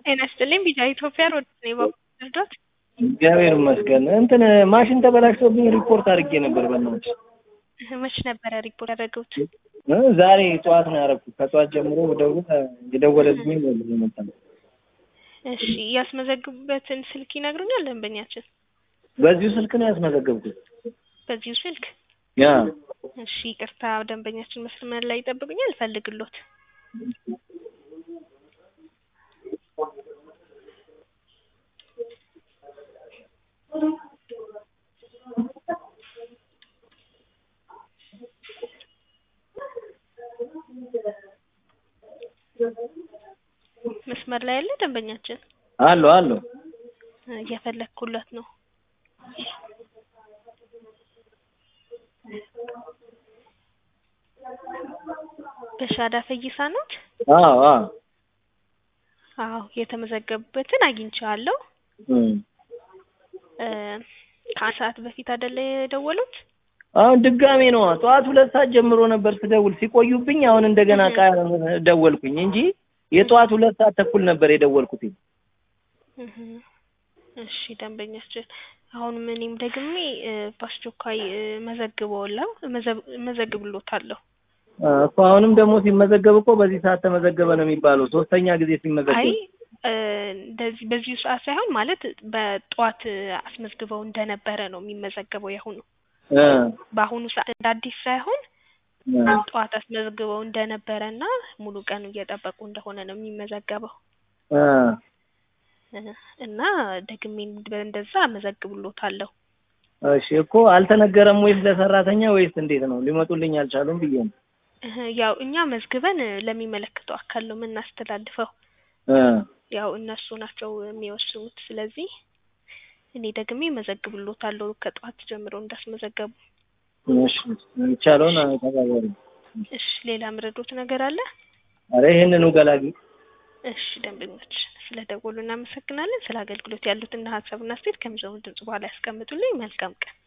ጤና ይስጥልኝ ቢጫ ኢትዮጵያ ሮድ ነው በኩል እግዚአብሔር ይመስገን። እንትን ማሽን ተበላሽቶብኝ ሪፖርት አድርጌ ነበር። በእናትሽ መች ነበረ ሪፖርት ያደረጉት? እ ዛሬ ጠዋት ነው ያደረኩት። ከጠዋት ጀምሮ ደውል የደወለልኝ ነው የመጣ እሺ ያስመዘግቡበትን ስልክ ይነግሩኛል ደንበኛችን? በዚሁ ስልክ ነው ያስመዘገብኩት። በዚሁ ስልክ ያ እሺ ይቅርታ ደንበኛችን መስመር ላይ ይጠብቁኛል ፈልግሎት መስመር ላይ ያለ ደንበኛችን አሎ አሎ እየፈለግኩለት ነው። በሻዳ ፈይሳ ኖት? አዎ አዎ አዎ የተመዘገቡበትን አግኝቼዋለሁ። እም እ ከአንድ ሰዓት በፊት አይደለ የደወሉት? አሁን ድጋሜ ነው ጠዋት ሁለት ሰዓት ጀምሮ ነበር ስደውል ሲቆዩብኝ፣ አሁን እንደገና ቃ ደወልኩኝ እንጂ የጠዋት ሁለት ሰዓት ተኩል ነበር የደወልኩት። እህ እሺ ደንበኛችን አሁንም እኔም ደግሜ እ በአስቸኳይ እ መዘግበውለው መዘግብሎታለሁ። እኮ አሁንም ደግሞ ሲመዘገብ እኮ በዚህ ሰዓት ተመዘገበ ነው የሚባለው። ሶስተኛ ጊዜ ሲመዘገብ አይ እ እንደዚህ በዚሁ ሰዓት ሳይሆን ማለት በጠዋት አስመዝግበው እንደነበረ ነው የሚመዘገበው ያሁኑ እ በአሁኑ ሰዓት እንደ አዲስ ሳይሆን እ ጠዋት አስመዝግበው እንደነበረ እና ሙሉ ቀኑ እየጠበቁ እንደሆነ ነው የሚመዘገበው እ እ እና ደግሜ እንደዛ አመዘግብሎታለሁ። እሺ እኮ አልተነገረም ወይስ ለሰራተኛ ወይስ እንዴት ነው? ሊመጡልኝ አልቻሉም ብዬ ነው። እህ ያው እኛ መዝግበን ለሚመለከተው አካል ነው የምናስተላልፈው። እ ያው እነሱ ናቸው የሚወስኑት። ስለዚህ እኔ ደግሜ መዘግብሎታለሁ ከጠዋት ጀምሮ እንዳስመዘገቡ። እሺ የሚቻለውን ተባባሪ። እሺ ሌላ ምረዶት ነገር አለ? አረ ይሄንኑ ገላጊ እሺ ደንበኞች ስለ ደወሉ እናመሰግናለን። ስለ አገልግሎት ያሉትን ሀሳብና አስተያየት ከሚሰሙት ድምጽ በኋላ ያስቀምጡልኝ። መልካም ቀን።